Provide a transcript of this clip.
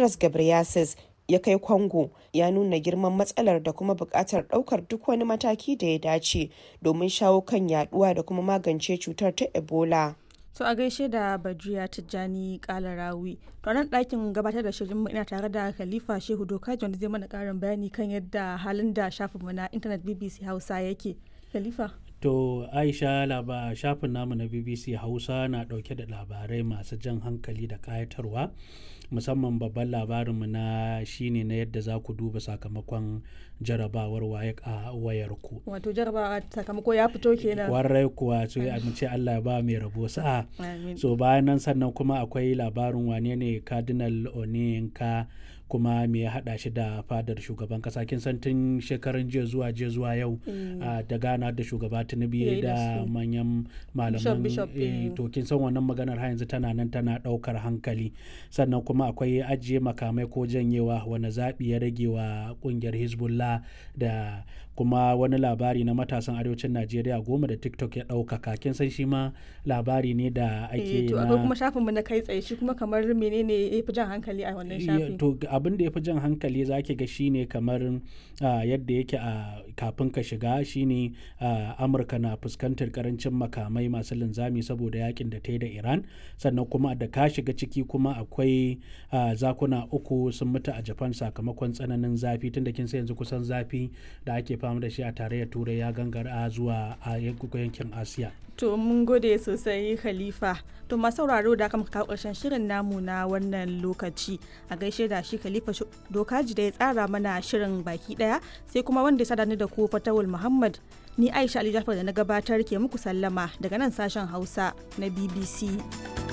tedros ghebreyesus ya kai Congo ya nuna girman matsalar da kuma buƙatar ɗaukar duk wani mataki da ya dace domin shawo kan yaduwa da kuma magance cutar ta Ebola. To a gaishe da Badriya Tijjani Kalarawi. To nan ɗakin gabatar da shirin mu ina tare da Khalifa Shehu Dokaji wanda zai mana ƙarin bayani kan yadda halin da shafinmu na intanet BBC Hausa yake. Khalifa. To Aisha laba shafin namu na BBC Hausa na ɗauke da labarai masu jan hankali da ƙayatarwa. musamman babban labarinmu na shine na yadda za ku duba sakamakon jarabawar waye a wayarku. Wato jarabawa sakamako ya fito kenan. Warai kuwa so a ce Allah ya ba mai rabo sa'a. So bayan nan sannan kuma akwai labarin wane ne Cardinal Onyenka kuma me ya haɗa shi da fadar shugaban kasa kin san tun shekarun jiya zuwa jiya zuwa yau da gana da shugaba tinubu da manyan malaman to kin san wannan maganar har yanzu tana nan tana ɗaukar hankali sannan kuma akwai ajiye makamai ko janyewa wani zaɓi ya rage wa ƙungiyar hezbollah da kuma wani labari na matasan arewacin najeriya goma da tiktok ya ɗaukaka kin san shi ma labari ne da ake na to kuma shafinmu na kai tsaye shi kuma kamar menene ya fi jan hankali a wannan shafin to abin da ya fi jan hankali za ki ga shine kamar yadda yake a kafin ka shiga shine amurka na fuskantar karancin makamai masu linzami saboda yakin da ta yi da iran sannan kuma da ka shiga ciki kuma akwai zakuna uku sun mutu a japan sakamakon tsananin zafi tunda kin sai yanzu kusan zafi da ake fama da shi a tarayyar turai ya gangara zuwa a yankin asiya to mun gode sosai khalifa to masu sauraro da aka kawo ƙarshen shirin namu na wannan lokaci a gaishe da shi khalifa dokaji da ya tsara mana shirin baki daya sai kuma wanda ya sadani da ku fatawul muhammad ni aisha ali jafar da na gabatar ke muku sallama daga nan sashen hausa na bbc